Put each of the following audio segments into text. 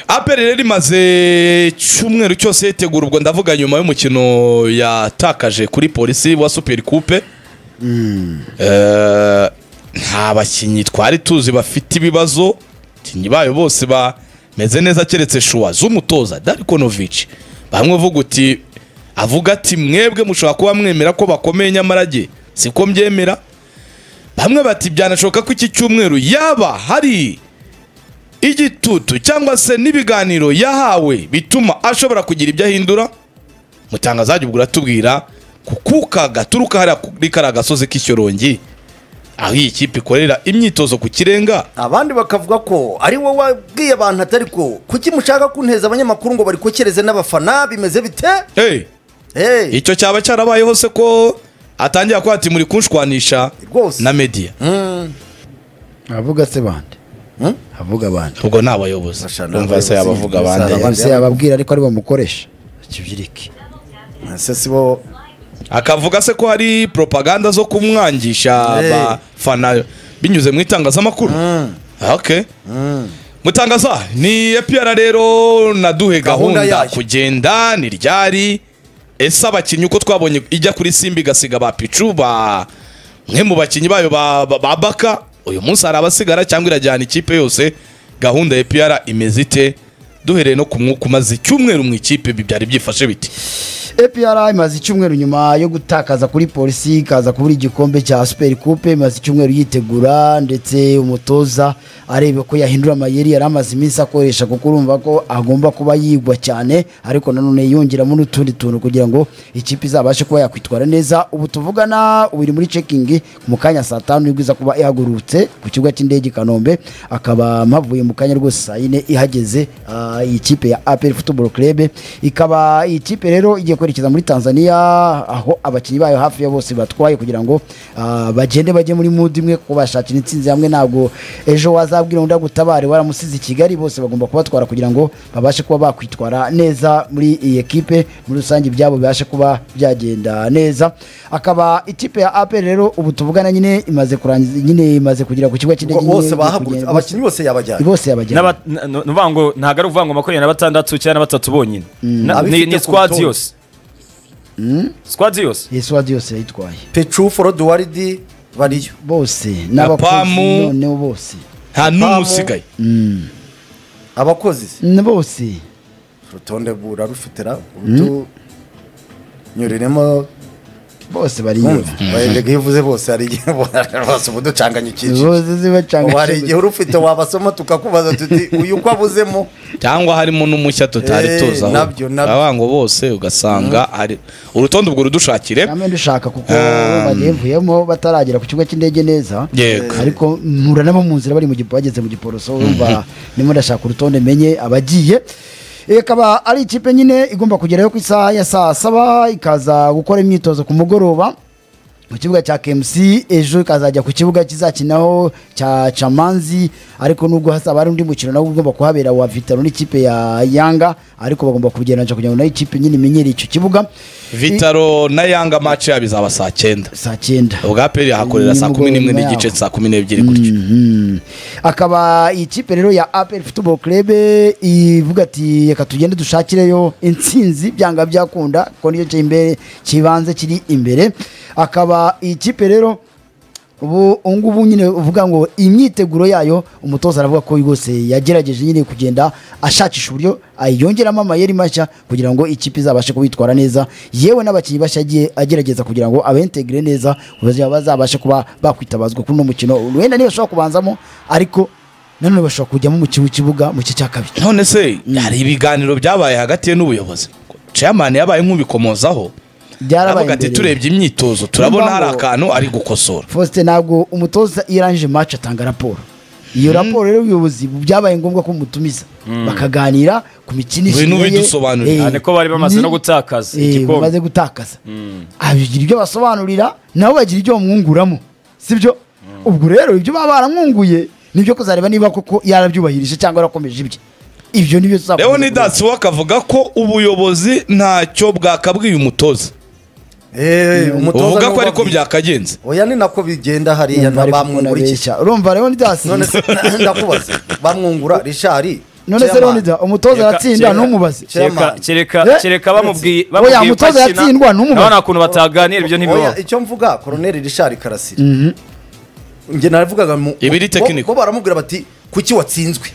aperi rero imaze cyumweru cyose yitegura ubwo ndavuga nyuma y'umukino yatakaje kuri polisi wa superi kupe Eh, nta bakinnyi twari tuzi bafite ibibazo abakinnyi bayo bose bameze neza keretse shuwa z'umutoza darikonovici bamwe uvuga uti avuga ati mwebwe mushobora kuba mwemera ko bakomeye nyamara jye siko mbyemera bamwe bati byanashoboka ko iki cyumweru yaba hari igitutu cyangwa se n'ibiganiro yahawe bituma ashobora kugira ibyo ahindura mutangazajya ubwo uratubwira ku kuka gaturuka hariya kuri kariya gasozi k'ishyorongi aho iyi kipe ikorera imyitozo ku kirenga abandi bakavuga ko ari wowe wabwiye abantu atari ko kuki mushaka kunteza abanyamakuru ngo barikokereze n'abafana bimeze bite hey, Hey, icyo cyaba cyarabayeho se ko atangira kuba ati muri kunshwanisha rwose na media Mm, avuga se bande Hmm? avuga bande ubwo ni abayobozi Bashana umva se abayobozi. yabavuga Bashana abandi abayobozi. se yababwira ariko ari bamukoresha kibyirike ese si bo akavuga se ko hari propaganda zo kumwangisha Hey. abafana binyuze mu itangazamakuru okay mutangaza ni epiyara rero naduhe Gahunda gahunda yayo. kugenda ni ryari ese abakinnyi uko twabonye ijya kuri simba igasiga ba picu ba mwe mu bakinnyi bayo ba, ba, ba baka uyu munsi hari abasigara cyangwa irajyana ikipe yose gahunda ya epiyara imeze ite duhereye no ku mwuka umaze icyumweru mu ikipe ibi byari byifashe biti epr imaze icyumweru nyuma yo gutakaza kuri polisi ikaza kubura igikombe cya super coupe imaze icyumweru yitegura ndetse umutoza areba ko yahindura amayeri yari amaze iminsi akoresha kuko urumva ko agomba kuba yigwa cyane ariko nanone yongeramo n'utundi tuntu kugira ngo ikipe izabashe kuba yakwitwara neza ubu tuvugana ubu iri muri cekingi mu kanya saa tanu ibwiza kuba ihagurutse ku kibuga cy'indege i kanombe akaba mpavuye mu kanya rwose saa yine ihageze ah, iyi kipe ya aperi futuboro kirebe ikaba iyi kipe rero igiye kwerekeza muri tanzania aho abakinnyi bayo hafi ya bose batwaye kugira ngo ah, bagende bajye muri mudu imwe kuko bashakira intsinzi hamwe ntabwo ejo wazabwira undi agutabare waramusize i kigali bose bagomba kubatwara kugira ngo babashe kuba bakwitwara neza muri iyi ekipe muri rusange ibyabo bibashe kuba byagenda neza akaba ikipe ya aperi rero ubu tuvugana nyine imaze kurangiza nyine imaze kugera ku kigo cy'indege nyine bose igiye bahagurutse kugenda- abakinnyi bose yabajyanye bose yabajyanye N'aba- n- n- ni ukuvuga ngo ntabwo ari ukuvuga ngo makumyabiri na batandatu cyangwa na batatu bonyine Na- Abifite ni ni ku squad rutonde. yose squad yose yesu wadi yose yayitwaye pecu foroduwaridi bariyo bose Na Pamu. n'abakozi noneho bose nta n'umwe usigaye abakozi Ni bose urutonde burarufitira utunyuriremo bose bariyo bayendega iyo uvuze bose hari igihe bose ubu ducanganya icyiciro bose ubu hari igihe zibacanga uri ufite wabasoma tukakubaza tuti uyu uko avuzemo cyangwa harimo n'umushya tutari Eh, tuzi aho nabyo, nabyo. abango bose ugasanga hari urutonde ubwo rudushakire kamwe dushaka kuko Um. bagevuyemo bataragera ku kigo cy'indege neza Yego. ariko mpura nabo mu nzira bari mu gipo bageze mu giporoso urumva ndimo ndashaka urutonde menye abagiye ikaba ari ikipe nyine igomba kugerayo ku isaha ya saa saba ikaza gukora imyitozo ku mugoroba mu kibuga cya KMC ejo ikazajya ku kibuga kizakinaho cya Chamanzi ariko nubwo hazaba hari undi mukino nawe ugomba kuhabera wa Vitaro n'ikipe ya Yanga ariko bagomba kugereranya kugira ngo nayo ikipe nyine imenyere icyo kibuga vitaro na yanga maci yabo izaba saa cyenda saa cyenda ubwa peri yahakorera saa kumi n'imwe n'igice saa kumi n'ebyiri gutyo Mhm. akaba iyi kipe rero ya apel football club ivuga ati reka tugende dushakireyo intsinzi byanga byakunda kuko niyo cyo imbere kibanze kiri imbere akaba iyi kipe rero ubu ngubu nyine uvuga ngo imyiteguro yayo umutoza aravuga ko rwose yagerageje nyine kugenda ashakisha uburyo ayongeramo amayeri mashya kugira ngo ikipe izabashe kubitwara neza yewe n'abakinnyi bashya agiye agerageza kugira ngo abentegire neza ubuzima bazabashe kuba bakwitabazwa kuri uno mukino wenda niba bashobora kubanzamo ariko nanone bashobora kujyamo mu kibu- kibuga mu gice cya kabiri none se hari ibiganiro byabaye hagati ye n'ubuyobozi chairman yabaye nk'ubikomozaho byarabaye aravuga ati mbere. turebye imyitozo turabona Niyo hari mpamvu- akantu ari gukosora faustin ntabwo umutoza iyo arangije match atanga raporo iyo raporo rero y'ubuyobozi byabaye ngombwa ko mutumiza bakaganira ku mikinishirize Ibintu ye. bidusobanurira. Eh, Aha niko bari bamaze ni- no gutakaza eh, igikombe. bamaze gutakaza abigira ibyo basobanurira nabo bagira ibyo bamwunguramo sibyo ubwo rero ibyo baba baramwunguye nibyo kuzareba niba koko yarabyubahirije cyangwa yarakomeje ibye ibyo nibyo tuzakomeza rero ni kureba. dasiwo akavuga ko ubuyobozi ntacyo bwakabwiye umutoza Eh, umutoza uvuga niwe ko ariko ubabwira. byakagenze oya ni nako bigenda hariya na Urumva ariko umuntu bamwungura iki abeshya. urumva rero ni dasi none se ndakubaza bamwungura rishari none se Chairman. leonida umutoza aratsinda ntumubaze Chairman. kereka Eh? kereka bamubwiye Oya, umutoza yatsindwa, ntumubaze. nta kuntu bataganira ibyo ntibibaho Oya, icyo mvuga koroneri rishari karasira njye naravugaga mu Ibiri bo- technical. bo baramubwira bati kuki watsinzwe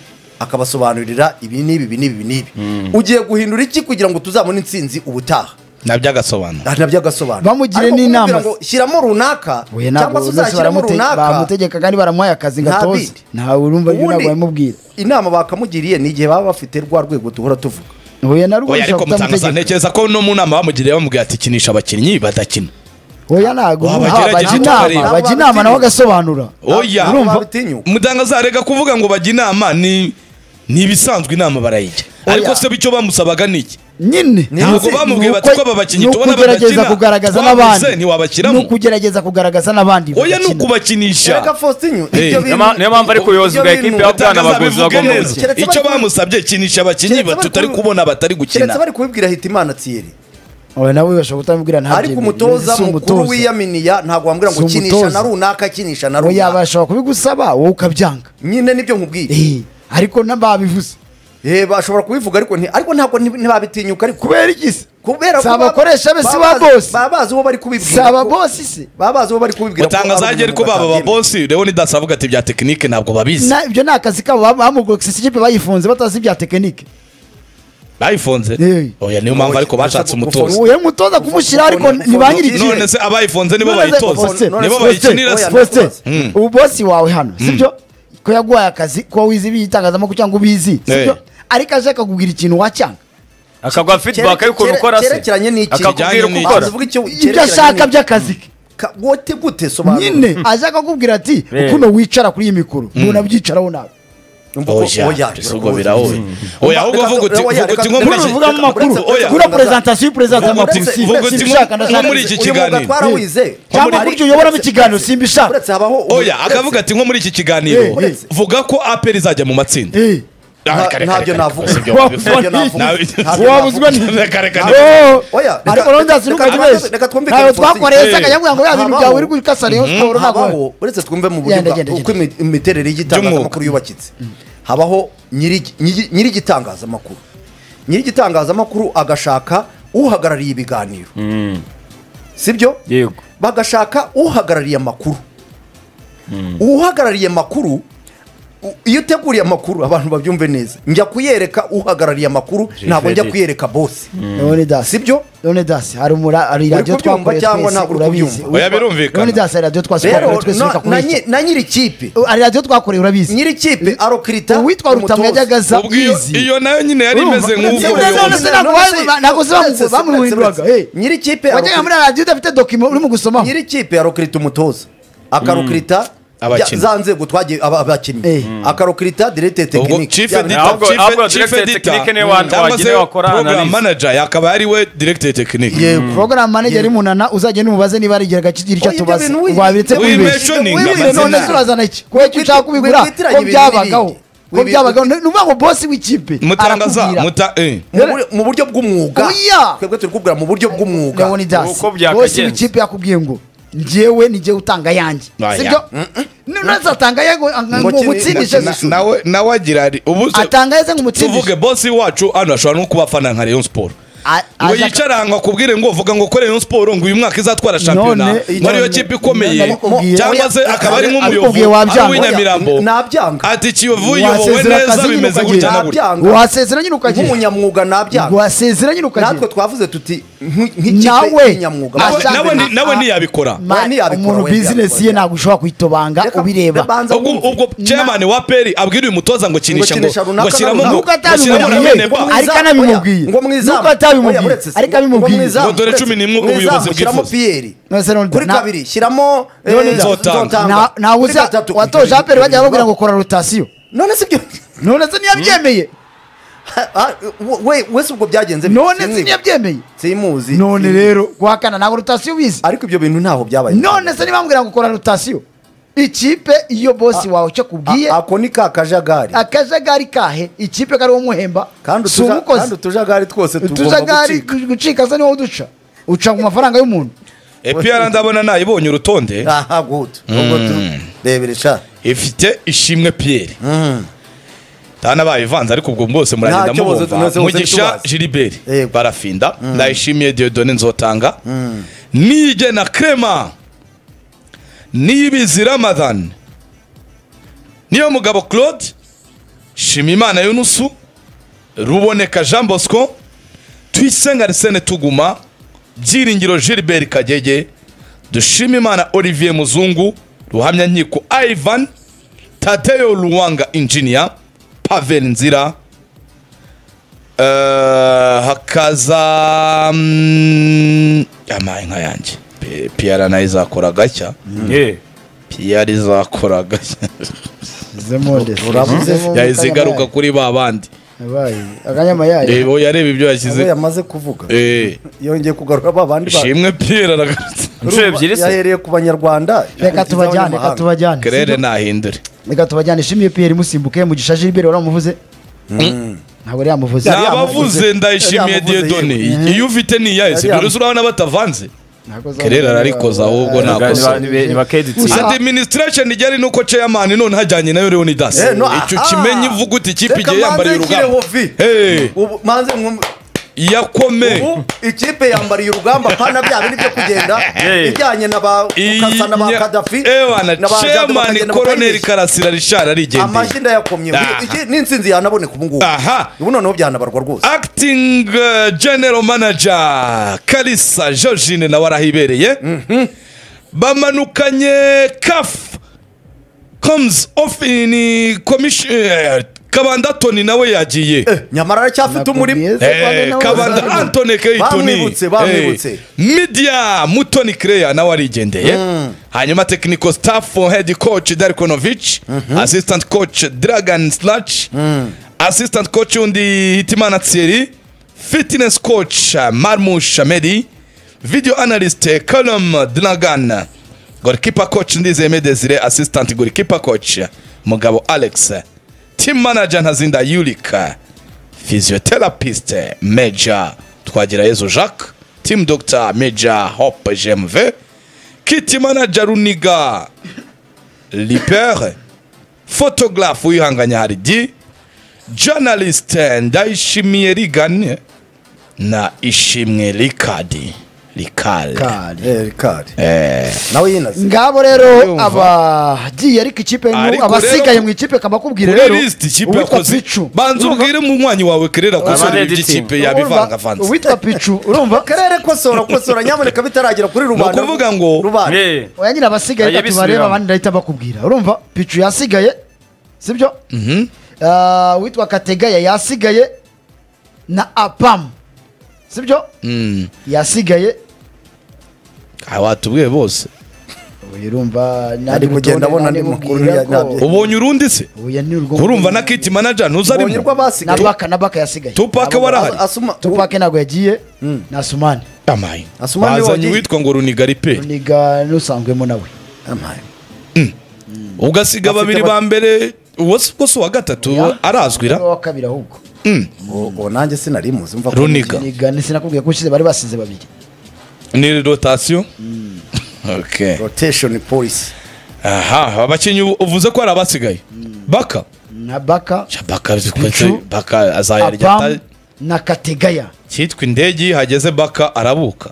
akabasobanurira ibi n'ibi ibi n'ibi n'ibi ugiye guhindura iki kugira ngo tuzabone intsinzi ubutaha nabyo agasobanura nabyo agasobanura Bamugire Ariko n'inama. kumubwira ngo shyiramo runaka cyangwa Oya, ntabwo se bose uzashyiramo baramute- runaka bamutegeka kandi baramuhaye akazi gatoze bindi. ntawe urumva ibyo ntabwo Ubundi bamubwira inama bakamugiriye ni igihe baba bafite rwa rwego duhora tuvuga oya na rwo oya ushobora ariko mutangaza kutamutegeka ntekereza ko no mu nama bamugiriye bamubwira ati kinisha abakinnyi badakina oya ntabwo Waba aha, bajya gerageza inama utubareba. bajya inama nawe agasobanura oya urumva bitinyuka mutangaza arega kuvuga ngo bajya inama ni ni ibisanzwe inama barayijya ariko se icyo bamusabaga ni iki nyine Ni ntabwo uzi- bamubwiye Ni bati uko- ko aba bakinnyi ni tubona ukugerageza kugaragaza n'abandi twabuze ni ntiwabashyiramo ukugerageza kugaragaza n'abandi oya ni bagakina. Erega ukubakinisha Faustin, Hey, ibyo niyo bintu- ma- niyo mpamvu ari kuyoza ibyo ubwa ekipi bintu- ya bwana Mutangaza baguzi bivuge bagomba neza gukina Keretse icyo bari- bamusabye kinisha abakinnyi Keretse bari batutari ku- kubona batari gukina keretse bari kubibwira hitimana thierry oya nawe bashobora kutamubwira ntabyo ariko umutoza mukuru wiyaminiya ntabwo wambwira ngo Si kinisha umutoza. na runaka kinisha na oya runaka bashobora kubigusaba wowe ukabyanga nyine nibyo nkubwiye Eh, ariko n'ababivuze Eh, bashobora kubivuga ariko nti- ariko ntabwo nti- ntibabitinyuka ariko kubera igisi kubera ko Si abakoresha be, si ba bazi- boss. baba bazi uwo bari kubibwira ko- si ababosi se baba bazi uwo bari kubibwira ko mutangaza ari agiye ariko umuntu baba batabyemera. ababosi rero nidasavuga ati bya tekinike ntabwo babizi Na- ibyo ni akazi kabo bam- bamugurukisa ikipe bayifunze batazi ibya tekinike bayifunze Eh. oya niyo mpamvu ariko Oya, bashatse gufunga- umutoza uyu mutoza kumushyira ariko Gufunga- ni ba nyiri gufunga- ikipe none se abayifunze nibo None se- bayitoza Faustin, none nibo se- bayikinira Faustin, se oya, Faustin, Mm. ubu bosi wawe hano sibyo ko yaguhaye akazi ko wize ibitangazamakuru cyangwa ubizi sibyo Eh. ariko aje akakubwira ikintu wacyanga akaguha feedback y'ukuntu Kere- ukora se kerekeranye n'iki? akakubwira uko Kijyanye ukora n'iki? Uvuga icyo- ibyo cyerekeranye ashaka n'iki? by'akazi ke Ka- wote gute sobanura nyine aje akakubwira ati Eh. ukuntu wicara kuri iyi mikoro ntunabyicaraho nawe Umva ko- oya, oya rwose. bisogobera oya oya ahubwo Reka- vuga uti oya, vuga reka- uti nko reka- muri Nkuru iki uvuga mu makuru oya kuri presentation y'presentation Uretse- vuga uti nko- simbishaka ndashaka nko muri iki Uyu mwuga kiganiro twarawize. cyangwa Ariko- buryo uyoboramo ikiganiro uretse- simbishaka. uretse habaho oya uretse- akavuga ati nko muri iki kiganiro Eh, eh. vuga ko aperi izajya mu matsinda Eh. Ah, kare, kare, ntabyo kare, navuga. si byo Wa- wabivuze. ntabyo navuga. Nawe- Ntabyo wabuzwa navuga. ni- Reka, reka, Oya, reka. Oya, reka- ariko rero ndazi reka- n'ukuntu reka- benshi reka twumvikane ntayo Faustin. twakoreye Eh. se akajya ngo ya bintu byawe uri gukasa Rayon Sport ntabwo habaho uretse twumve mu buryo Genda, bwa- genda, uko genda. imi- imiterere y'igitangazamakuru yubakitse habaho nyiri- nyiri nyiri igitangazamakuru nyiri igitangazamakuru agashaka uhagarariye ibiganiro sibyo yego bagashaka uhagarariye amakuru uhagarariye amakuru u- iyo uteguriye amakuru abantu babyumve neza njya kuyereka uhagarariye amakuru ntabwo njya Freddy. kuyereka bose Leonidas sibyo Leonidas hari umura hari Uri radio kubyumva twakoreye cyangwa twese ntabwo uri urabizi kubyumva? oya birumvikana Leonidas hari radio twakoreye rero twese na- na bikakomeye nyi- na nyiri kipe hari radio twakoreye urabizi nyiri kipe arokirita uwitwa rutamu yajyaga aza ubwo iyo- easy. iyo nayo nyine yari Urumva? imeze Uretse- nk'ubwo uretse- buyobozi. uretse- ntabwo bazi- ntabwo se bamu- bamuhinduraga, eh. nyiri kipe wajyaga muri radio udafite dokima urimo gusomaho nyiri kipe arokirita umutoza akarokirita Abakinnyi. za nzego twagiye aba- abakinnyi Eh. akarokirita direte ubwo tekinike chief ahubwo- ahubwo editor chief- chief director editor technique niwe wa- cyangwa wagira se wakora program analysis. manager yakaba ari we director technique yego program manager munana uzagenda umubaze niba hari igira gaciro icyo Oya, ibyo tubaza bintu wize- wabiretse ibyo kwibeshya wize- wize- Wize none amazina. se urazana iki kuba icyo ushaka kubigura witiranya ko ibintu byabagaho n'ibindi. ko Wibi- byabagaho ni ukuvuga ngo bosi w'ikipe mutangaza arakubwira muta eh. Mu bur- mu buryo bw'umwuga Oya. twebwe turi kubwira mu buryo bw'umwuga Leonidas Uko byakagenze. bosi w'ikipe yakubwiye ngo njyewe ni njyewe utanga yanjye Oya. sibyo nuretse atanga ye ngo ngo Ngo kiri- umutsindishe na- gusa. nawe nawe agira ari ubu se- atanga ye se ngo umutsindishe tuvuge bosi wacu hano ashobora no kuba afana nka Rayon Sport A- ngo aza- yicara ngo akubwire ngo vuga ngo kore Rayon Sport ngo uyu mwaka izatwara shampiyona None- ngo ariyo none- kipe ikomeye nabikubwiye. cyangwa se Oya, akaba ari nk'umuyovu nabikubwiye wabyanga. ari uw'inyamirambo Nabyanga. ati kiyovu yobowe Wasezera neza akazi bimeze nyine gutya na gutya nabyanga wasezera nyine ukagenda nk'umunyamwuga nabyanga wasezera nyine natwe ukagenda twavuze tuti nk'i- nk'ikipe nawe y'inyamwuga Nawe- ashaka- nawe ni- nawe a- ntiyabikora. Ma- Nawe ntiyabikora, umuntu we bizinesi ye ntiyabikora. ntabwo ushobora kuyitobanga Reka- ubireba banza ubwo wumve. ubwo chairman wa peri abwira uyu mutoza ngo kinisha ngo kinisha runaka ngo shyiramo na ngo nuko ngo shyiramo na atabimubwiye bene bo Ngo ariko mwizamu, anabimubwiye oya, ngo mwizamu. nuko atabimubwiye Oya, uretse- ariko ngo abimubwiye mwizamu, Ngo dore uretse- cumi n'imwe ubu mwizamu, ubuyobozi shyiramo bwifuza. piyeri None se Ronald, kuri na- kabiri shyiramo eh, Ronald, Nzotanga. Nzotanga. Na- nawe Kuri uzi gatatu- watoje aperi bajya bakubwira ngo kora rotasiyo none se ibyo none se ntiyabyemeye Ah, we- wese ubwo byagenze bite? none se Simwibuka. ntiyabyemeye simuzi none Simuzi. rero guhakana ntabwo rotasiyo ubizi ariko ibyo bintu ntaho byabaye none se ntibambwira ngo kora rotasiyo ikipe iyo bosi wawe icyo akubwiye A- ako ni ka kajagari akajagari kahe ikipe kariho muhemba kandi si utuja- kandi umukozi utujagari twose tugomba utujagari gucika gucika se niwo uduca uca mu mafaranga y'umuntu epr ndabona nayibonye urutonde aha guto ubwo tu rebere sha ifite ishimwe pierre ntanabaye ivanze ariko ubwo bwose muragenda Ntacyo bose- mubumva bose- bose mugisha ntitubazi. giliberi Yego. barafinda ndayishimiye diodone nzotanga nige na krema nibizi ramadan niyo mugabo claude shimimana yunusu ruboneka jean bosco twisenga arsene tuguma byiringiro gilbert kagege dushimimana olivier muzungu ruhamya nkiko ivan tadeyo ruwanga injiniya pavel nzira Eh, hakaza mm, amaye nka yanjye P- pr nayo izakora gashya Eh, pr izakora gashya zemo ndetse Urabuze. Zemo yahise kanyamayaye. igaruka kuri ba bandi Yabaye. akanyamayaye Eh, oya, yareba ibyo abo yashyize yamaze kuvuga Eh, yongeye kugarura ba bandi ba- ishimwe pr aragarutse inshuro ebyiri se yahereye ku banyarwanda reka tubajyane reka tubajyane kerere nahindure reka tubajyane ishimye piyeri musimbuke mugisha gilbert waramuvuze ntabwo yari yamuvuze Yari nabavuze yamuvuze. ndayishimiye Yari yamuvuze, diedone yewe. iyo ufite niyaye si Yari byoroshye urabona batavanze Ntabwo azaba- kerere ararikoza ahubwo Eh, ntabwo Niba- niba- niba keditsi. Gusa- administration ijyanye nuko chairman none hajyanye nayo leonidas Eh, no, icyo aha. kimenyi ivuga uti ikipe Reka igiye yambariye manze urugamba nshyire Hey, ubu manze mwum- yakome ubu ikipe yambariye urugamba pana bya bindi byo kugenda Eh. ijyanye na ba ukasa na ba Iya- kadafi ewana na ba Jado chairman bakagenda colonel bakayirisha. karasira rishara amashyi arigendeye ndayakomye Aha. Iki- n'insinzi yanaboneka ubu ngubu aha ubu noneho byanabarwa rwose acting uh, general manager kalisa georgine nawe arahibereye bamanukanye caf comes off in uh, commission eh, kabanda tony nawe yagiye Eh, nyamara aracyafite umurimo Nakubwiye se, Eh, nawe kabanda uzabibona. antone keitoni Bamwibutse, bamwibutse. midia mutoni kreya nawe arigendeye hanyuma technical staff for head coach darikonovic assistant coach dragon slach assistant coach undi hitimana thierry fitness coach uh, marmush amedi video analyst uh, colum dragan goalkeeper coach ndizeme desire assistant goalkeeper coach uh, mugabo alex team manager ntazinda yulika physiotherapist major twagirayezu jacques team doctor major hope gmv kit manager runiga lipere photographe uyihanganya haridi journalist ndayishimiye rigane na ishimwe rikadi rikale Kari. Eh, Ricard. nawe yinaze ngabo rero abagiye ariko ikipe ni Ariko abasigaye rero- mu ikipe kabakubwire kuri rero lisiti ikipe uwitwa yakoze picu banza ubwire munywanyi wawe kerera Abandi konsora editing. ikipe Urumva- yabivangavanze uwitwa picu urumva karere kosora kosora nyamuneka bitaragera kuri rubanda Ni ukuvuga ngo- rubanda Eh, oya nyine abasigaye Ajya reka tubarebe abisubiramo. abandi ndahita bakubwira urumva picu yasigaye sibyo Ah, uwitwa kategaya yasigaye na apamu sibyo Mm. yasigaye Ah, watubwiye bose Oya, urumva Ari kugenda abona andi makuru ya- nabyo. ubonye urundi se uya ni urwo urumva na kit manager ubonye urwo ntuzarimo na basigaye baka na baka yasigaye tupaka warahari asuma tupake ntabwo yagiye na sumani amaye Asuma niwe bazanye wagiye. uwitwa ngo runigari pe niga n'usanzwemo nawe Amaye. ugasiga Bafite babiri ba- ba mbere uwo si uwo si uwa gatatu arazwira Niwe wa kabiri ahubwo ubu nanjye sinari muzi mva ko Runiga. niga sinakubwiye ko ushize bari basize babiri ni rotation okay rotation policy aha abakinnyi u- uvuze ko hari abasigaye baka na baka Sha, baka Pichu. baka azayarya apamu ata- na kategaya cyitwa indege iyo hageze baka arabuka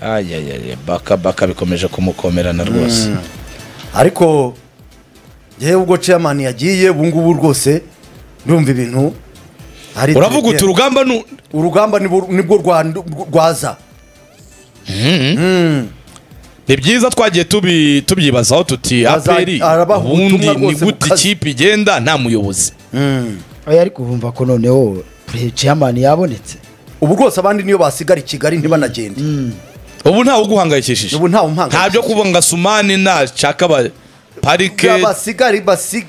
ayayaya baka baka bikomeje kumukomerana rwose ariko yewe ubwo chairman yagiye ubu ngubu rwose ndumva ibintu ari uravuga uti urugamba nu- urugamba nibwo nibwo rwa- rwaza ni byiza twagiye tubi- tubyibazaho tuti Aza- aperi arabaha ubundi ubutumwa ni rwose gute bukaze. ikipe igenda nta muyobozi oya ariko urumva ko noneho pre- chairman yabonetse ubu rwose abandi niyo basigara i kigali ntibanagende ubu ntawe uguhangayikishije ubu ntawe umpanga nta byo kuvuga ngo asumani nashaka ba parike basigari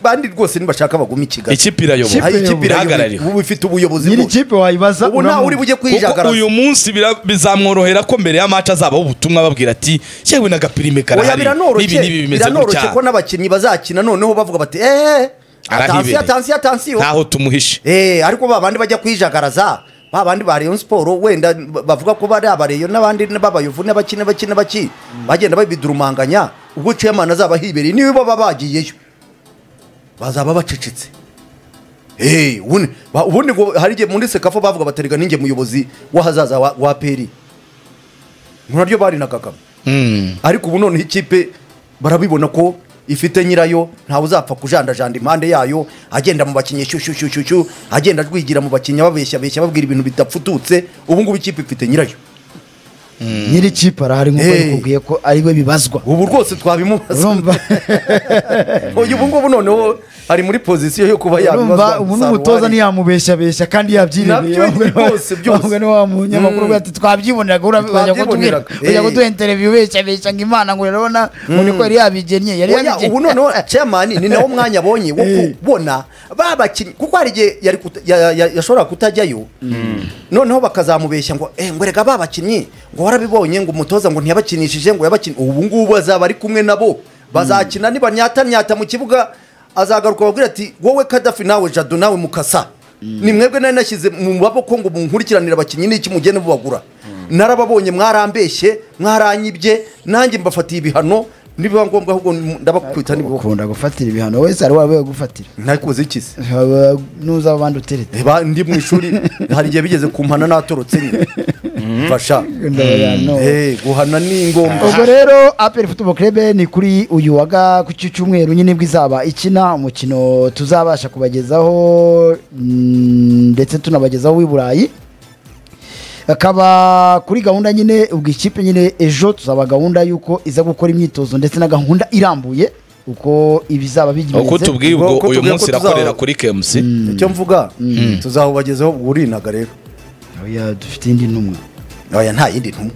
bandi rwose ntibashaka baguma i kigali ikipe irayoboka Aho ikipe irayoboka, irahagarariwe ubu ifite ubuyobozi nyiri bwose. kipe wayibaza ubu ntawe uri bujye kuko kwijagaraza uyu munsi bira- bizamworohera ko mbere y'amaca azabaho ubutumwa babwira ati yewe n'agapirime oya karahari n'ibi n'ibi biranoroshye bimeze biranoroshye gutya ko n'abakinnyi bazakina noneho bavuga bati eee Arahibereye. atansiyo atansiyo atansiyo ntaho tumuhishe eee ariko ba bandi bajya kwijagaraza ba bandi ba rayon siporo wenda bavuga ko bari abareyo n'abandi b'abayovu n'abaki n'abaki n'abaki bagenda babidurumanganya ubwo chairman azaba hibereye niba baba bagiyeyo bazaba bacecetse hey, ubundi ba- ubundi ngo hari igihe muri sekafa bavuga baterega ninjye muyobozi w'ahazaza wa, wa peri naryo barinagagamo Mm. ariko ubu noneho ikipe barabibona ko ifite nyirayo ntawe uzapfa kujandajanda impande yayo agenda mu bakinnyi shushushushu agenda rwigira mu bakinnyi ababeshya beshya babwira ibintu bidapfututse ubu ngubu ikipe ifite nyirayo nyiri kipe arahari nk'uko Hey. yakubwiye ko ari we bibazwa ubu rwose twabimubaza urumva uyu ubu ngubu noneho ari muri pozisiyo yo kuba urumva yabibazwa ubu n'umutoza ntiyamubeshabeshya kandi yabyiremeye Nabyo rwose, byose. bamwe ni wa munyamakuru Mm. ati twabyibonaga ura- bajya kutubwira Twabyiboneraga. bajya Hey. kuduha interview beshabeshya ngo imana ngo urabona ngo niko yari yabigennye yari Oya, yabigennye ubu noneho chairman ni nawo mwanya abonye wo kubona ba bakinnyi kuko hari igihe yari kuta- ya- ya- yashoboraga kutajyayo noneho bakazamubeshya ngo eh ngo rega ba bakinnyi ngo warabibonye ngo umutoza ngo ntiyabakinishije ngo yabakinnye ubu ngubu azaba ari kumwe nabo bazakina niba nyata nyata mu kibuga azagaruka bakubwira ati wowe kadafi nawe jado nawe mukasa ni mwebwe nari nashyize mu maboko ngo munkurikiranire abakinnyi n'iki mugende mubagura narababonye mwarambeshye mwaranyibye nanjye mbafatiye ibihano nibiba ngombwa ahubwo ndabakwita nibuko ukunda gufatira ibihano wese hari wabaye gufatira ntakuze ikisi Haba n'uzaba abandi utereta Reba, ndi mu ishuri hari igihe bigeze kumpana natorotse nyine fasha Eh, guhana ni ngombwa ubwo rero aperi futubo kerebe ni kuri uyu wa ga- ku cyumweru nyine bwo izaba ikina umukino tuzabasha kubagezaho mm, ndetse tunabagezaho w'i burayi akaba kuri gahunda nyine ubwo ikipe nyine ejo tuzaba gahunda y'uko iza gukora imyitozo ndetse na gahunda irambuye uko ibizaba uko bigize tubwiye ubwo ubwo uko uyu tubwiye munsi ko tuzaba- irakorera kuri kemusi icyo mvuga tuzahubagezeho urinaga rero Oya, dufite indi ntumwa oya nta yindi ntumwa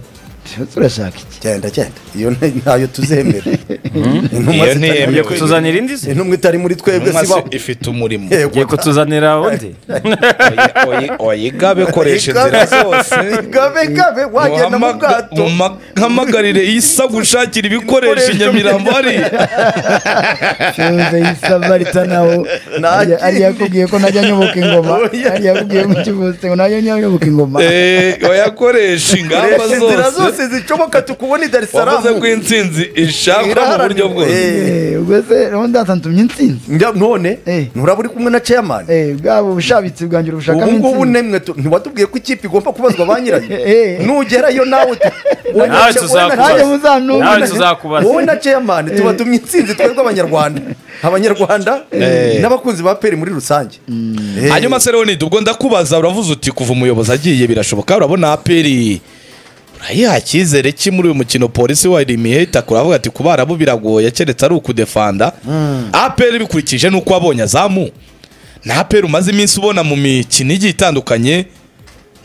turashaka iki genda genda iyo nti- ntayo tuzemera Iyo intumwa zitari ntiyemewe. ugiye muri twebwe. kutuzanira indi se intumwa itari muri twebwe Intumwa sibaho se ifite umurimo yego ugiye kutuzanira undi Oyi- oyi- oyigabe koresha inzira Igabe- zose igabe gabe wagenda mu Uhamaga- bwato muma- hamagarire isa gushakira ibikoresho i nyamirambo hariya Tunze isabarita nawo Nta ari yakubwiye ko najya nyoboka ingoma Oya. ari yakubwiye mu kivuste ngo najya nyoboka ingoma Eh, oyakoresha ingamba Koresha inzira zose zose zishoboka tukubona i dar es Salaam. wavuze ko intsinzi ishakwa mu buryo bwose Eh. Eh, ubwo se rero ndatantumye intsinzi Njya- none Eh. nturaba uri kumwe na chairman Eh, bwaba ubushabitsi bwanjye ubushakamo ubu ngubu intsinzi nemwe tu- ntiwatubwiye ko ikipe igomba kubazwa ba nyirayo Eh. nugerayo nawe tu- wowe na- Nawe wowe na- tuzakubaza. nanjye wowe muzantumwe nawe tuzakubaza na- wowe na chairman tubatumye intsinzi twebwe abanyarwanda abanyarwanda Eh. n'abakunzi ba peri muri rusange Eh. hanyuma se leonide ubwo ndakubaza uravuze uti kuva umuyobozi agiye birashoboka urabona aperi urayiha icyizere ki muri uyu mukino polisi warimiye itakura avuga ati kubara bo biragoye keretse ari ukudefanda aperi bikurikije n'uko wabonye azamu na aperi umaze iminsi ubona mu mikino igiye itandukanye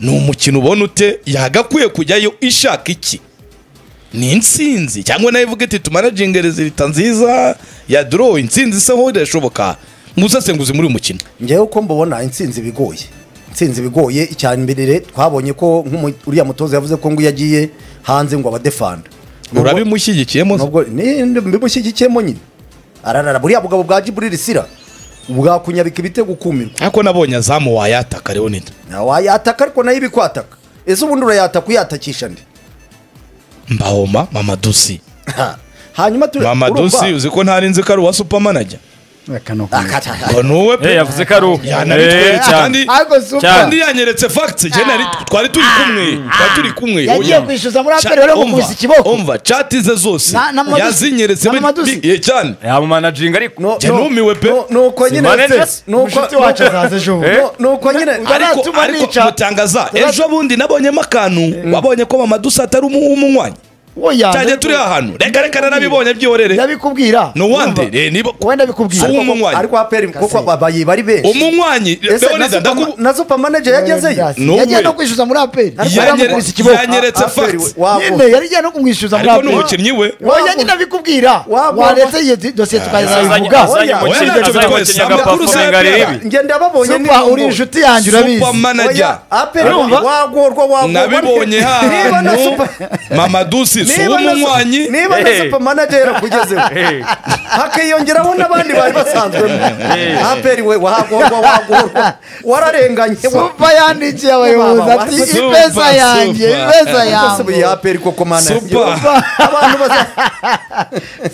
ni umukino ubona ute yagakwiye kujyayo ishaka iki ni insinzi cyangwa nawe ivuga iti tumanaginge rezilita nziza ya dorowu insinzi iseho irashoboka ngusasenguzi muri uyu mukino njyewe uko mbabona intsinzi bigoye intsinzi bigoye icya mbere twabonye ko nk'umu- uriya mutoza yavuze ko ngo iyo agiye hanze ngo abadefanda urabimushyigikiyemo se? nubwo ni- ni- bimushyigikiyemo nyine ararara buriya bugabo bwa jiburiri sira bwakunyabika ibitego ukumirwa ariko nabonye azamu wayataka leonide Nta wayataka ariko nayo ibikwataka ese ubundi urayataka uyatakisha ndi mbahoma mama dusi Ha. hanyuma tu- mama urumva- dusi uzi ko ntari nzi ko ari uwa supamanajya Akano Ah, kumwe. kata- ngo nuwe Eh, pe yavuze ko ari ubu yanabitweretse Eh, cyane. kandi ariko super kandi yanyeretse fagitse twari turi kumwe twari turi kumwe yagiye Oya. kwishyuza muri Cha- aperi rero umva, gukubisa ikiboko umva cati ze zose Na- na Madusi. yazinyeretse Na bi- Madusi. bi- ye cyane yamumanajinga ariko Jya numiwe pe. nu- nuko nyine Simane se- Dress, nuko- mushiki wacu nuko- azaza ejo bundi. nu- nuko nyine ariko ariko mutangaza ejo bundi nabonyemo akantu wabonye ko mama dusi atari umu- umunywanyi Oya, cyane ndabiku- turi ahantu reka reka narabibonye byihorere ndabikubwira nuwande Urumva? eh, niba wowe ndabikubwira Si umunywanyi. ariko aperi kuko babaye bari benshi umunywanyi ese na leonide superma- ndakubu na supermanager yagezeyo Ni yagiye uwe. no kwishyuza muri aperi Yanyere- aramukubise ikiboko yanyeretse Aperi facts. wabo. nyine yari igiye no kumwishyuza muri ariko ni aperi umukinnyi we oya nyine ndabikubwira Wabo- waretse iyo di- dosiye azanye tukazayivuga azanye Oya, oya, mu kinya- azanye mu oya, kinyaga oya, pafu oya, ngo arebe oya, ibi. njye ndababonye ni Supa uri ngombwa. inshuti yanjye urabizi supermanager Oya, aperi Urumva? wagorwa wagorwa nabibonye Niba na hano super- mama dusi amaso niba na- w'umunywanyi niba na Hey. supa manager akugezeho Hey. hakiyongeraho n'abandi bari basanzwemo Hey. aperi we wahagorwa wahagorwa wararenganye supa yandikiye abayobozi Mama, ati supa, ipesa yanjye supa. ipesa wasubiye yanjye aperi koko mana Supa. abantu baza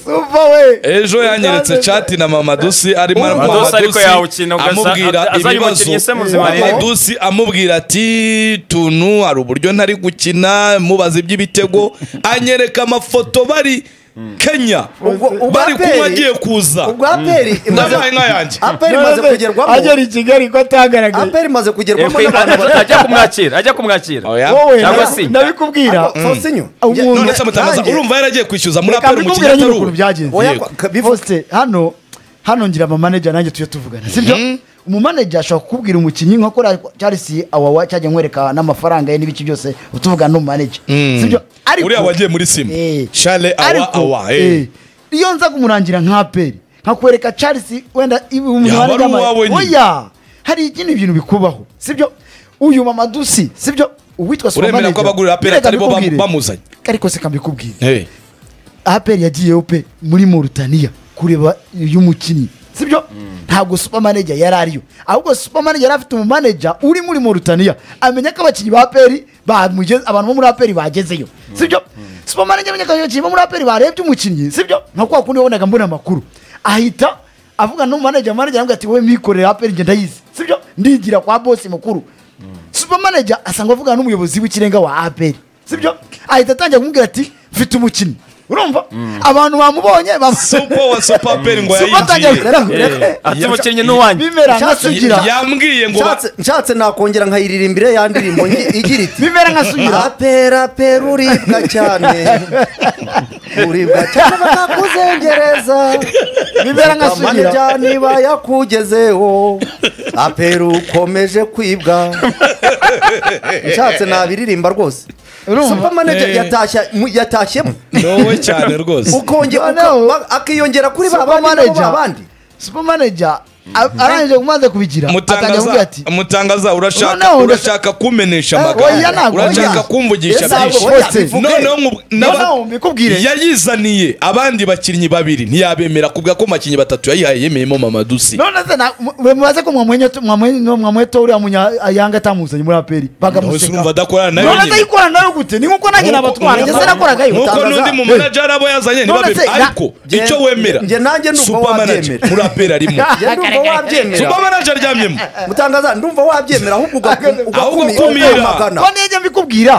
supa we ejo yanyeretse chat na mamadusi arimo Mama Mama Dusi ariko Dusi yawukina ugasa- amubwira azari umukinnyi se ibibazo muzima mama rero. dusi amubwira ati tuntu hari uburyo ntari gukina mubaza iby'ibitego anyereka amafoto bari Kenya Ubwo- ubwo bari aperi- kunywa agiye kuza ubwo aperi imaze ndabaye nk'ayanjye aperi imaze kugerwamo agera i kigali ko atagaragaye aperi imaze kugerwamo Yego, n'abantu ajya- bari ajya kumwakira ajya kumwakira Oya. wowe Cyangwa na- se- nabikubwira fosinyo Umuntu- none se mutamaza nanjye- urumva yaragiye kwishyuza muri reka aperi mu mbikubwire nyine kinyataruru ukuntu byagenze Oya, Oya, Yego. ka- bivuze- Faustin, hano hano ngira amamanager nanjye tujye tuvugana sibyo umumanager ashobora kukubwira umukinnyi nka kora Charles awawa cyajya nkwereka n'amafaranga ye n'ibice byose utuvugana n'umumanager sibyo uriya wagiye muri simu Eh. shale awa Ariko, awa eh, iyo nza kumurangira nka peri nkakwereka Charles wenda ibi umuntu Yaba ari warigamaye. uwawe nyine. oya hari ikindi bintu bikubaho sibyo uyu mama dusi sibyo uwitwa Uremera supermanager, ko abagurira aperi reka atari bo bam- mbikubwire. bamuzanye? ariko se kambikubwire Eh. aperi yagiyeyo pe muri Mauritania kureba y'umukinnyi sibyo ntabwo supermanager yari ariyo ahubwo supermanager yari afite umumanager uri muri Mauritania amenya ko abakinnyi ba aperi bamugeze abantu bo muri aperi bagezeyo sibyo supermanager amenya ko abakinnyi bo muri aperi barebye umukinnyi sibyo nka kwa kundi wabonaga mbona amakuru ahita avugana n'umumanager manager aramubwira ati wowe mwikorera aperi njye ndayizi sibyo ndigira kwa bosi mukuru supermanager asanga avugana n'umuyobozi w'ikirenga wa aperi sibyo ahita atangira kumubwira ati mfite umukinnyi urumva abantu bamubonye bam- supa wa supa aperi ngo Supa atangira yayinjiye reka- reka- Eh, ati umukinnyi ni uwanjye bimera nka Nshatse- sugira yambwiye ngo ba- nshatse nshatse nakongera nkayiririmbira ya ndirimbo ngi- igira iti bimera nka sugira apera apera uribwa cyane uribwa cyane bakakuzengereza bibera nka sugira niba yakugezeho apera ukomeje kwibwa nshatse nabiririmba rwose Urumva? supamanager Eh. yatashya mu- yatashyemo wowe cyane rwose ukongera Noneho- uka- ba- akiyongera kuri ba bandi nabo supermanager ba bandi supermanager a- arangije kumaze kubigira atangira kumubwira mutangaza ati mutangaza urashaka Noneho, urashaka kumpenesha Eh, oya, amagambo ntabwo urashaka oya. kumvugisha Yes, ntabwo byinshi oya, Ese bivuge. noneho mu- n'aba- Noneho mbikubwire. yayizaniye abandi bakinnyi babiri ntiyabemera kubwa ko mu bakinnyi batatu yayihaye yemeyemo mama dusi none se na- mu- mumaze ko mwamwenye tu- mwamwenye- mwamwete uriya munyayanga atamuzanye muri aperi Nawe se bagamuseka urumva adakorana nayo none se nyine yikorana nayo gute ni nkuko nanjye nabatwara njye se nakoragayo nk'uko Utangaza. n'undi mu manager abo yazanye None ntibabe se, na- ariko Njye- icyo wemera njye nanjye numva Super manager, wabyemera. muraperi arimo njye ndumva wabyemera super manager aryamyemo mutangaza ndumva wabyemera ahubwo ugaku- Ahubwo ugakumira ukumira. ukamagana ko nijya mbikubwira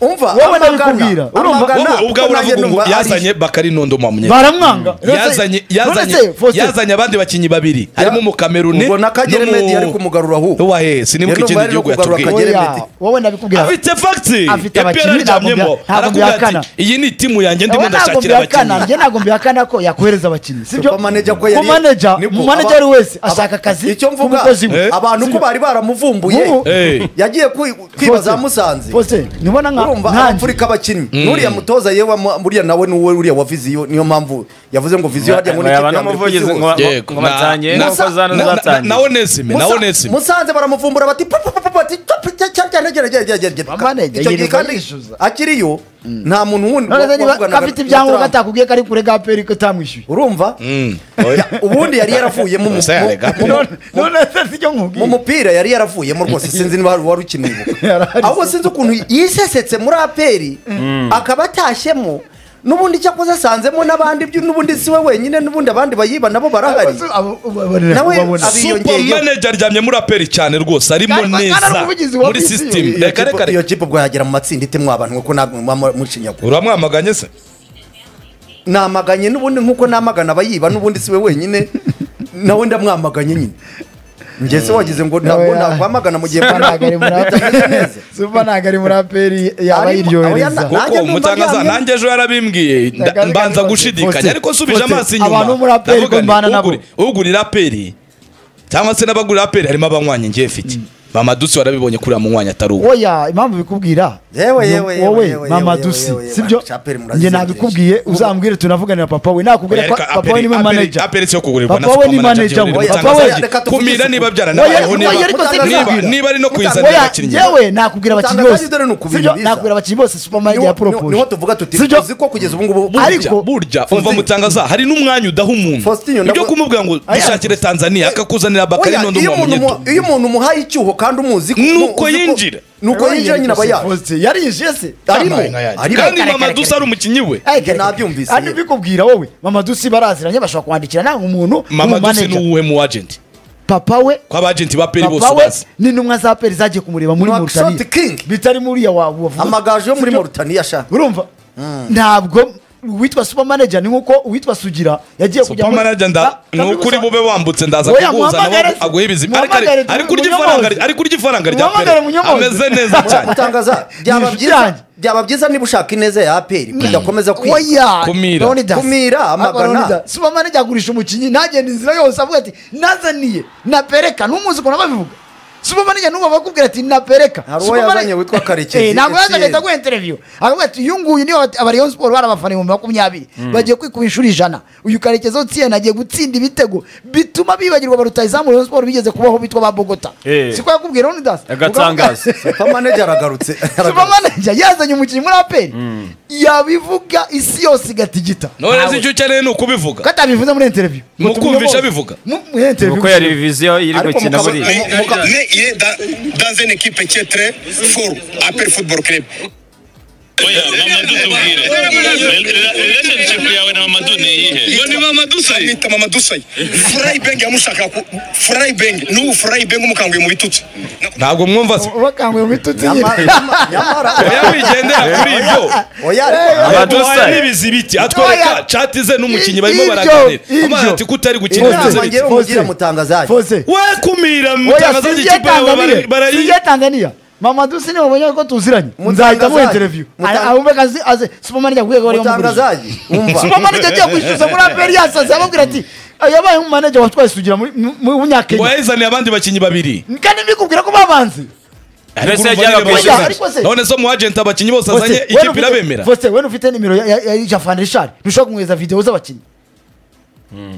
umva Wowe amagana, ndabikubwira. Urumva? amagana, wowe ubwawe kuko nanjye uravuga ngo numva ari- yazanye bakari nondo mwamye baramwanga yazanye yazanye yazanye abandi bakinnyi babiri harimo umukameruni ubwo na kagere n'umu- medi yari kumugara ahubwo wa he sinibuka Rero ikindi bari no gihugu kugarura yatubwiye Kagere. wowe ndabikubwira afite fagiti Afite abakinnyi, ntabwo bya- ntabwo byakana. iyi ni timu yanjye ndimo Wowe ntabwo ndashakira mbihakana abakinnyi njye ntabwo mbihakana ko yakohereza abakinnyi sibyo Supermanager ko yari- Umumanager- Nibwo, umumanager aba- wese aba- ashaka akazi icyo mvuga k'umukozi we. abantu ko bari baramuvumbuye Ubu- Eh. yagiye kwi- kwiba za musanze Faustin, nibona nka urumva nkanjye arapfurika abakinnyi n'uriya mutoza yewe ama- buriya nawe nuwe uriya wa viziyo niyo mpamvu yavuze ngo viziyo hajya ngo ni ikipe yaba ya mbere ku n'umuvugizi isi ngo hose. Yego, ngo na- batanye na- nk'uko zano na- na- zatangiye nawe nesime nawe Musa- nesime musanze baramuvumbura bati "Pa, pa, pa, pa, pa, ti, pa, pa, cya- cya- cya- cya- cya- cya- cya- cya." Bamanege, Icyo gihe yirirwa kandi yishyuza. akiriyo nta muntu wundi none se niba wavuganaga afite na ibyangombwa Trump. atakubwiye ko ari kure ga peri ko utamwishyuye urumva Mm. Ya, ubundi yari yaravuyemo mu- Musa yarega. mu- mu- None- none se sicyo mu nkubwiye mupira yari yaravuyemo rwose sinzi niba wari ukeneye Yarahari. ahubwo sinzi ukuntu yisesetse muri aperi akaba atashyemo n'ubundi cyakoze asanzemo n'abandi byo- n'ubundi si we wenyine n'ubundi abandi bayiba nabo barahari Abo- abo- babonera Nawe kubabona. abi- super biyongeyeho. manager aryamye muri aperi cyane rwose arimo Kandi bakana neza n'umuvugizi wa muri viziyo. sisiteme Iyo reka kipe- reka iyo reka kipe ubwo yagera mu matsinda itemwa abantu kuko ntabwo muba mushinyagura uramwamaganye se namaganye n'ubundi nk'uko namagana abayiba n'ubundi si we wenyine nawe ndamwamaganye nyine njye se wagize ngo ntabwo Nawe ya- nakwamagana mu gihe Supa ntabwo ari muri bitameze neza Supa ntabwo ari muri aperi yaba Arimo- yiryohereza abo yana- kuko Nanjye numva mutangaza aryamye. nanjye ejo yarabimbwiye nda- Ndagaruka mbanza nibonye. gushidikanya Faustin, ariko nsubije Faustin, amaso inyuma abantu muri aperi ndavuga ko mbana nti, nabo. uguri- ugurira aperi cyangwa se n'abagurira aperi harimo abanywanyi ngiye mfite mama dusi warabibonye kuri uriya munywanyi atari uwo oya impamvu bikubwira yewe yewe No, yewe wowe yewe mama yewe, dusi yewe, yewe, sibyo Chapelle njye murazizi nabikubwiye uzambwire tunavuganira papa we nakubwira ko papa we niwe manager aperetse yo kugurirwa na Papa we ni supermanager manager muri we. Rutanga Papa we- Zaje. reka tuvuge kumira isuku. niba Oya, byaranabayeho oya, ariko niba- sinababwira. niba niba ari no kuyizanira oya abakinnyi yewe nakubwira abakinnyi Utangaza bose ibyo rero ni ukubiri sibyo biza. nakubwira abakinnyi bose supermanager ya niho, pro niho, niho tuvuga tuti sibyo tuzi ko kugeza ubu ngubu Ariko- burya burya umva Faustin- mutangaza hari n'umwanya udaha umuntu Faustin, ibyo ndabwo- kumubwira ngo Aya. dushakire tanzania akakuzanira bakari Oya, nondo iyo umuntu mubanyeto mu- iyo umuntu umuhaye icyuho kandi umuzi ko- Nuko uzi ko- yinjira. nuko yinjira nyine aba yaje yarinjiye se Arimo. Yabaye nka yaje. Arimo. kandi Kare, mama kare, dusa kare. ari umukinnyi we Ay, Njye kare, nabyumvise, kare. Hano yewe. mbikubwira wowe mama dusi baraziranye bashobora kwandikira nta umuntu mama dusa w'umumanager. ni uwuhe mu agenti papa we ko abagenti ba peri bose papa we ubazi ni intumwa za peri zagiye kumureba muri Ni wa Mauritania Shot King. bitari muri ya wabu amagaju yo muri moritani yashaka urumva ntabwo uwitwa super manager ni nk'uko uwitwa sugira yagiye kujya muri- supermanager Ah, nda ni kabiri ukuri gusa. bube wambutse ndaza Oya, kuguhuza muhamagare nawe se. aguhe ibizima Ariko- Muhamagare ariko- ariko urya munyomoze. ifaranga ariko urya ifaranga rya Muhamagare peri munyomoze. ameze neza cyane mutangaza byaba Ni byiza ibyanjye. byaba byiza niba ushaka ineza ya aperi udakomeza kwiga Oya, Kumira. Leonidas. Kumira, amagana. Leonidas. supermanager agurisha umukinnyi ntagenda inzira yose avuga ati nazaniye napereka n'umuzi ukuntu babivuga supermanager n'ubu bakubwira ati napereka Hari uwo Supermanager- yazanye witwa Karekezi, Eh, ntabwo yazanye FCN. ahita aguha interview akavuga ati uyu nguyu niwe aba Rayon Sport bari abafana ibihumbi makumyabiri bagiye kwikuba inshuro ijana uyu Karekezi utsiyana agiye gutsinda ibitego bituma bibagirwa ba rutahizamu Rayon Sport bigeze kubaho bitwa ba Bogota Eh. siko yakubwira Leonidas agatangaza supermanager aragarutse supermanager yazanye umukinnyi muri aperi yabivuga isi yose igatigita none Ntawe. se icyo ukeneye ni ukubivuga ko atabivuze muri interview Mu Ngo kumvisha tumuyoboze. bivuga. Mu- muri interview kuko yari viziyo iri Ariko gukina mukaba- muri Mais, mais il est dans, dans une équipe qui est très forte, Apple Football Club. oya mamadu tubwire relationship yawe na mamadu ni iyihe Ngo ni Mamadou Sayi. Amwita Mamadou Sayi. Fry Beng yamushaka ku Fry Beng n'ubu Fry Beng umukanguye mu bitutsi. ntabwo mwumva se bakanguye mu bitutsi Nyamara- nyine nyama- nyamara oya wigendera kuri ibyo oya ariko Abadu Abadusa Sayi. n'ibizi biti atwereka Oya. chat ze n'umukinnyi barimo Ibyo, baraganira ibyo. amara ati ko utari gukina Inama ibizi ngewe biti umugira mutangazaje. Fose. we kumira oya mutangaza singiye ikipe yawe tanzaniya bara- barayi singiye tanzaniya mama dusi niwe mubonye ko tuziranye nzahita muha Mutangazaje. interview Mutanga- ahumbe kazi aze superman yaguye ko yamugurije mutangazaje umva superman yagiye kwishyuza muri aperi yasaze ababwira ati yabaye umumanager watwaye sugira muri mu- mu ngo munyakenya yayizaniye abandi bakinnyi babiri kandi mbikubwira ko babanze Ariko Mbese urumva yajyaga nyine kwishyuza. bose- Ariko se- none so mu agent abakinnyi bose Fose, azanye wewe ikipe ufite- irabemera Fose we ufite nimero ya- ya ya Jafan Richard ntushobora kumwohereza video z'abakinnyi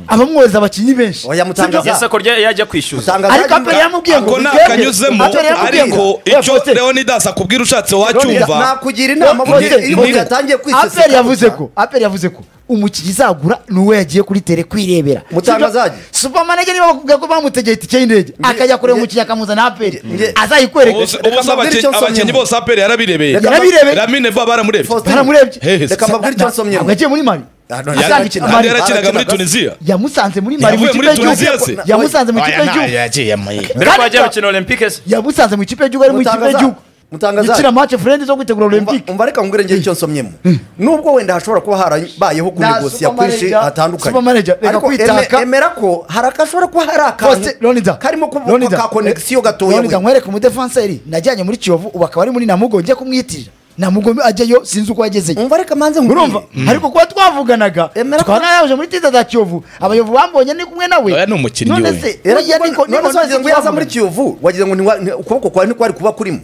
abamwohereza abakinnyi benshi oya yes mutangaza ako rya- yajya kwishyuza mutangazaje ariko aperi yamubwiye ngo ako ni wigende. akanyuzemo Aperi yamubwiye ngo- ariko Oya, icyo Fose, leonidas akubwira ushatse wacyumva nakugira inama Fose, burya iyo Fose, umuntu yatangiye kwiseseka aperi yavuze gutya. ko aperi yavuze ko umukinnyi izagura ni uwo yagiye kuri tere kwirebera Mutangazaje. supermanager niba bakubwira ko bamutegeye itike y'indege akajya kureba umukinnyi akamuzana aperi Nge- azayikwereka Ubuse- ubuse Reka mbabwire abaki- icyo nsomye. abakinnyi bose aperi yarabirebeye Reka- yarabirebeye ramine ba baramurebye Faustin, baramurebye Hehe, reka mbabwire icyo nsomye ntabwo yagiye muri mali Ah, no, Yari- Azakina- yarakinaga- kandi Mali. yarakiniraga muri Yarakinaga- tunisiya yamusanze muri mali mu Yavuye ikipe muri Tunisia y'igihugu se? yamusanze mu ikipe y'igihugu mbere ko Kandi bajya ta- gukina olympique se yamusanze mu ikipe y'igihugu ari mu ikipe Mutangaza- y'igihugu Mutangaza- gukina match furendi zo kwitegura olympique umva reka ngure ngire icyo nsomyemo nubwo wenda hashobora kuba harabayeho kunegosiya kwinshi supermanager- hatandukanye supermanager, reka ariko kwitaka. eme- emera ko hari akashobora kuba hari akantu Faustin, Leonidas, karimo kuvuka Leonidas, ka konegisiyo gatoya Leonidas, we. nkwereke umudefanseri najyanye muri kiyovu ubu akaba ari muri namugo njye kumwitirira namugo ajyayo sinzi uko yagezeyo umva reka manze nkubwire. urumva ariko kuba twavuganaga Emera tukaba ko- nayaje muri tiza za kiyovu abayovu bambonye ni kumwe nawe Oya, ni umukinnyi we. se Era oya, kuba- niko- none niko se wagize ngo yaza muri twavuganaga. kiyovu wagize ngo ni wa- ni- ukuboko kwawe ntikwari kuba kurimo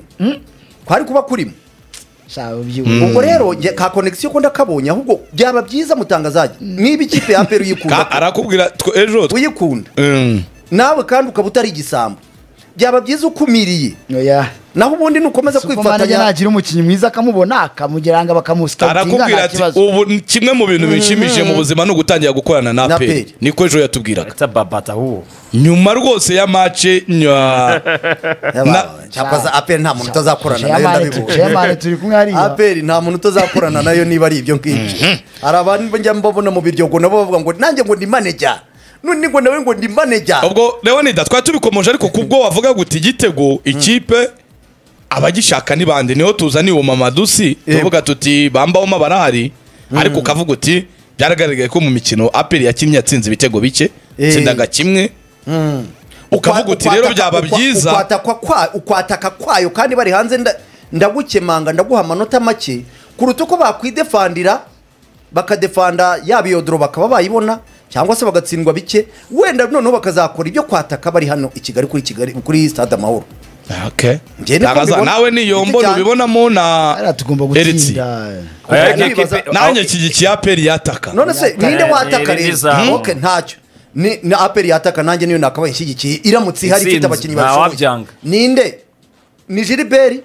kwari kuba kurimo Sha, ubyibuhe. ubwo rero njye ka konegisiyo ko ndakabonye ahubwo byaba byiza mutangazaje niba ikipe ya peru Ka- uyikunda arakubwira tw- ejo tw- uyikunda Mm. nawe kandi ukaba utari igisambo byaba byiza ukumiriye Oya. naho ubundi nukomeza Supermanager kwifatanya nagira umukinnyi mwiza akamubona akamugeranga bakamusikatinga arakubwira nta ati kibazo ubu ni kimwe mu bintu binshimishije mu buzima ni ugutangira gukorana na Na aperi APR. niko ejo yatubwiraga Eta babata ubu nyuma rwose ya mace nya Yabaye. cyakora za aperi nta muntu utazakorana nayo ndabibona Shemane turi kumwe hariya aperi nta muntu utazakorana nayo niba ari ibyo ngibyo hari abantu njya mbabona mu biryogo nabo bavuga ngo nanjye ngo ndi maneja none ngo nawe ngo ndi maneja ubwo leonidas twari tubikomeje ariko kubwo wavuga guti igitego ikipe abagishaka ni bande niho tuzaniye uwo mama dusi tuvuga tuti bambawoma barahari ariko ukavuga uti byaragaragaye ko mu mikino aperi yakinnye yatsinze ibitego bike Eh. tsindaga kimwe ukavuga uti rero byaba byiza ukwataka kwayo kandi bari hanze nda- ndagukemanga ndaguha amanota make kuruta uko bakwidefandira bakadefanda yaba iyo doro bakaba bayibona cyangwa se bagatsindwa bike wenda noneho bakazakora ibyo kwataka bari hano i kigali kuri kigali kuri stade amahoro Okay. Njye niko Ntabaza- mbibona. nawe niyombo Giti cyane. ubibonamo hariya na tugomba Eriti. gutsinda Aya, Kuko ekipe- nibaza- nanjye iki aperi yataka none se ninde wataka Ni- ni rero zabo. ok ntacyo ni na aperi yataka nanjye niyo nakabaye ishyigikiye iramutse ihari ifite Intsinzi. abakinnyi Nta babishoboye wabyanga. ninde ni jiriberi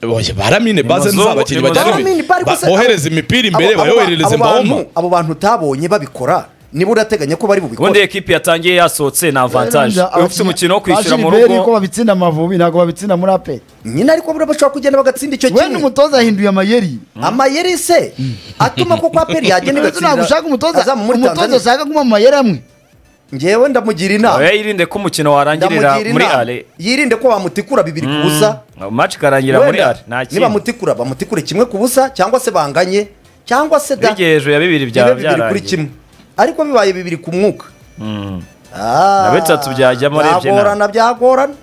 Oya, baramine baze Ni Mazungu, nzabakinnyi ni bajya Mazungu. ibi- Baramine, bari ba- gusa- bohereza imipira imbere Abo- abo ba- bayoherereze abo bantu- mbahoma abo bantu utabonye babikora niba urateganya ko bari ubundi bubikore ekipe yatangiye yasohotse ni avantaje Abakinnyi- ufite umukino wo kwishyura mu Bajiliberi ko rugo babitsinda amavubi ntabwo babitsinda muri aperi nyine ariko buriya bashobora kugenda bagatsinda icyo wenda kimwe umutoza yahinduye amayeri amayeri se atuma koko aperi yagenda ndetse igatsindira ntabwo ushaka umutoza azamu muri umutoza Tanzania ushaka kuma mu mayeri amwe ngewe ndamugira inama oya yirinde ko umukino warangirira ndamugira muri inama ale yirinde ko bamutikura bibiri ku busa match ikarangira muri Wenda, ale nta niba kintu mutikura bamutikure kimwe ku busa cyangwa se banganye cyangwa se da buriya hejuru ya bibiri byaba bibe bibiri kuri byarangiye kimwe ariko bibaye bibiri ku mwuka Ah, Na bitatu byajyamo urebye nawe. byagorana byagorana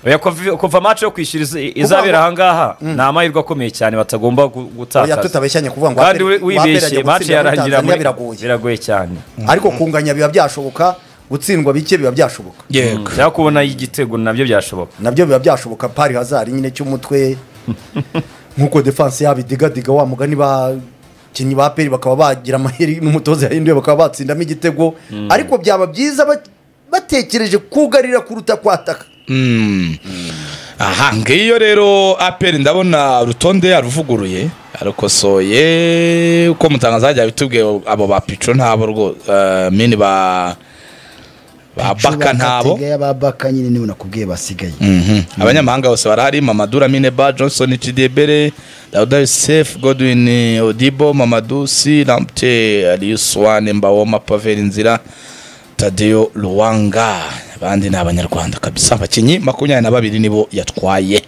Oya, kuva- kuva match yo kwishyura izi- izabera aha ngaha ni amahirwe akomeye cyane batagomba gu- oya gutakaza tutabeshyanye kuvuga ngo kandi wapera- wapera ajya wibeshye match gutsindira muri yarangira Tanzania muri biragoye biragoye cyane ariko kunganya biba byashoboka gutsindwa bike biba byashoboka yego cyangwa kubona igitego nabyo byashoboka nabyo biba byashoboka pari hazari nyine cy'umutwe nk'uko defanse yabo idigadiga wa mugani bakinnyi ba peri bakaba bagira amaheri n'umutoza yahinduye bakaba batsindamo igitego ariko byaba byiza ba- batekereje kugarira kuruta kwataka Mm. aha ngiyo rero aperi ndabona urutonde yaruvuguruye yarukosoye uko mutangaza hajya bitubwiye abo ba pico ntabo rwose mini ba ba baka ntabo Gatega y'ababaka nyine nibo nakubwiye basigaye Mhm. abanyamahanga bose barahari mamadu ramine ba johnson cidebere dawuda yosef godwin odibo mamadu si ramte aliyuswane mbawoma pavel inzira tadeyo ruwanga abandi ni abanyarwanda kabisa abakinnyi makumyabiri na babiri nibo yatwaye